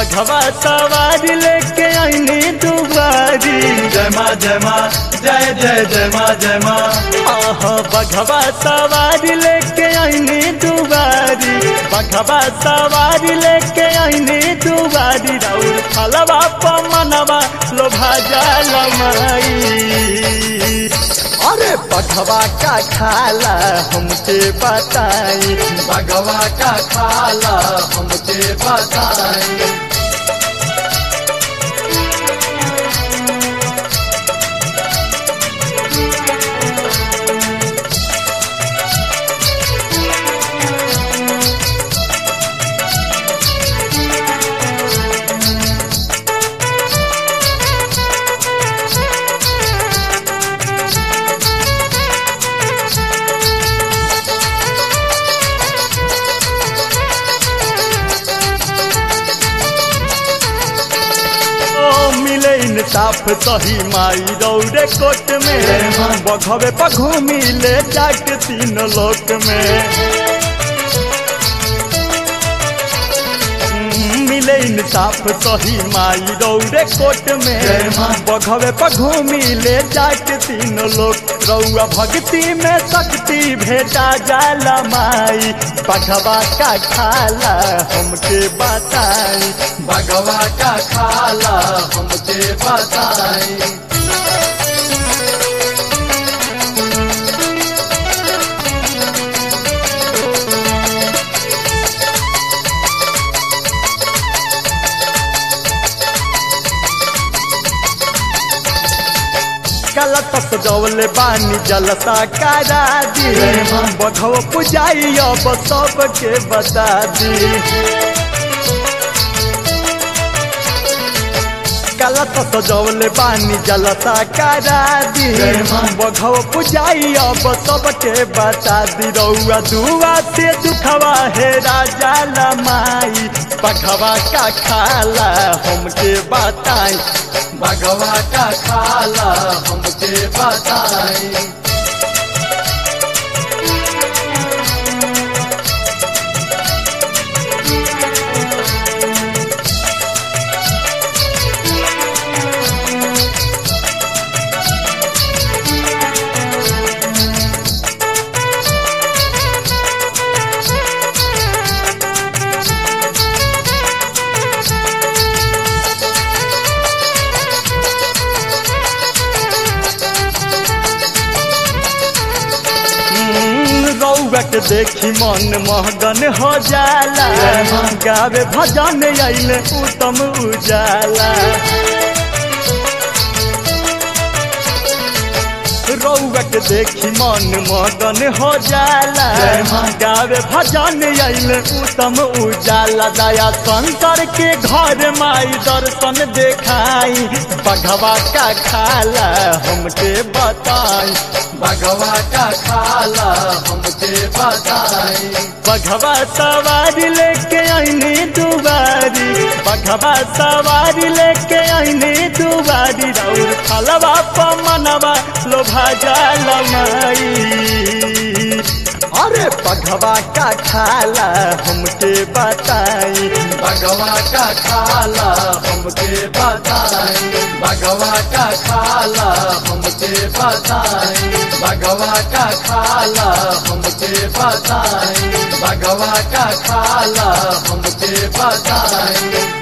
बघवा सवारी लेके आईनी दुबारी जय माँ जय माँ जय जय जय माँ जय माँ आह बघवा सवारी लेके आईनी दुबारी बघवा सवारी लेके आईनी दुबारी राउर फलवा पमनवा लोभा जाल माई अरे बघवा का खाला हमके बताई भगवा का खाला हमके बताई ओ मिले इंसाफ सही माई रौरे कोट में बघवे पघू मिले जाके तीन लोक में हम्म, मिले इंसाफ सही माई रौरे कोट में बघवे पघू मिले जाके तीन लोक रौआ भक्ति में शक्ति भेटा जाला माई बघवा का खाला हमके बताई भगवा का खाला हमके बताई गलत सजौले बानी जलता करा दी बघव पुजाई अब सबके बता दी गलत सजौले बानी जलता करा दी बघव पुजाई अब सबके बता दी रउआ दुआ से दुखवा है राजा लमाई बघवा का खाला हमके बताई भगवा का खाला हमके बताई रौआ के देखी मन महगन हो जाला गावे भजन अइले उत्तम उजाला रौआ के देखी मन मगन हो जाला गावे भजन अइले उत्तम उजाला दया शंकर के घर माई दर्शन देखाई बघवा का खाला हमके बताई भगवा का खाला हमके बताई बघवा सवारी लेके आईनी दुबारी बघवा सवारी लेके आईनी दुबारी राउर फलवा पमनवा लोभा जाल माई अरे बघवा का खाला हमके बताई भगवा का खाला हमके बताई भगवा का खाला हमके बताई भगवा का खाला हमके बताई भगवा का खाला हमके बताई